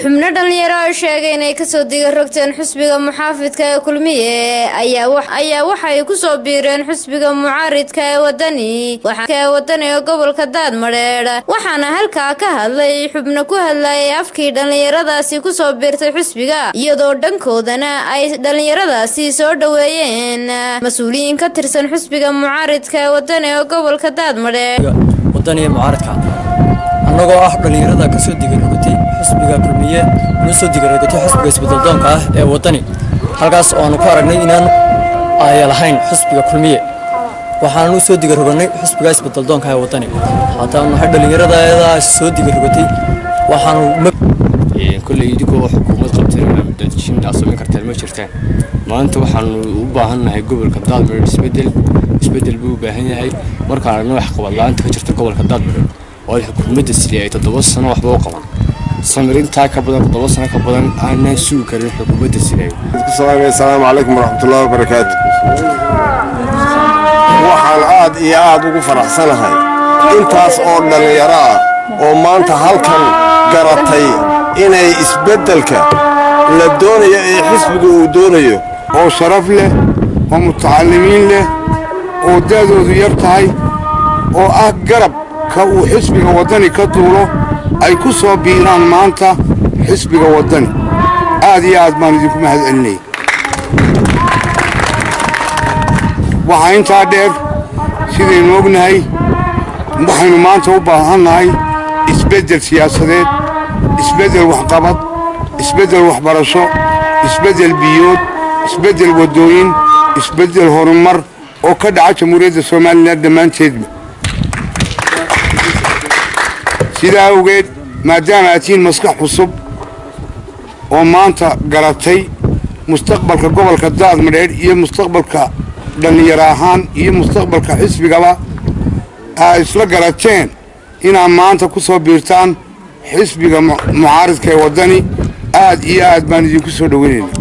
xubno dhalinyaro oo sheegay inay kasoo diga rogteen xusbiga muxaafidka ee kulmiye ayaa waxay kusoo biireen xusbiga mucaaridka ee wadani ee wadani ee gobolka daadmadheedh waxaana halkaa ka hadlay xubno ku hadlayay afkii dhallinyaradaasi kusoo biirtay xusbiga iyadoo dhankoodana ay dhallinyaradaasi soo dhoweeyeen mas-uuliyiin ka tirsan xusbiga mucaaridka ee wadani ee gobolka daadmadheedh wadaniga mucaaradka annagoo ah dhallinyarada ka soo digarogotay xusbiga kulmiye una soo digarogotay xusbiga isbeddeldoonka ah ee waddani halkaas oo aanu ku aragnay inaan aaya lahayn xusbiga kulmiye waxaanu soo digarogannay xusbiga isbeddeldoonka ee waddani haddaanu nahay dhallinyaradaas soo digarogotay waxaanu kolley idinkoo xukuumad qabteen dadjin aad samayn karteen ma jirtaan maanta waxaanu u baahannahay gobolka daadmareer isbedel isbedel buu u baahan yahay markaan aragna wax qabadla-aanta ka jirta gobolka daadmareer oo xukuumadda sidii ay toddoba sano waxba u qaban samir intaa ka badan toddoba sano ka badan aanaan sugi karin xukuumadda sidee asalaamu calaykum waraxmatullahi wabarakaatu waxaan aad iyo aad ugu faraxsanahay intaas oo dhallinyaro ah oo maanta halkan garatay inay isbeddelka la doonayo ee xisbiga uu doonayo oo sharaf leh oo mutacalimiin leh oo da'doodu yar tahay oo ah garabka uu xisbiga waddani ka duulo ay ku soo biiraan maanta xisbiga waddani aad iyo aad baan idinku mahad celinaya waxaa intaa dheer sidaynu ognahay waxaynu maanta u baahannahay isbeddel siyaasadeed isbeddel waxqabad isbeddel waxbarasho isbeddel biyood isbeddel waddooyin isbeddel horumar oo ka dhaca jamhuuriyadda somalilan dhammaanteedba sidaa awgeed maadaama aad tihiin maskax cusub oo maanta garatay mustaqbalka gobolka daadmadheedh iyo mustaqbalka dhallinyaro ahaan iyo mustaqbalka xisbigaba aa isla garateen inaad maanta ku soo biirtaan xisbiga mucaaridka ee waddani aad iyo aad baan idinku soo dhoweynayna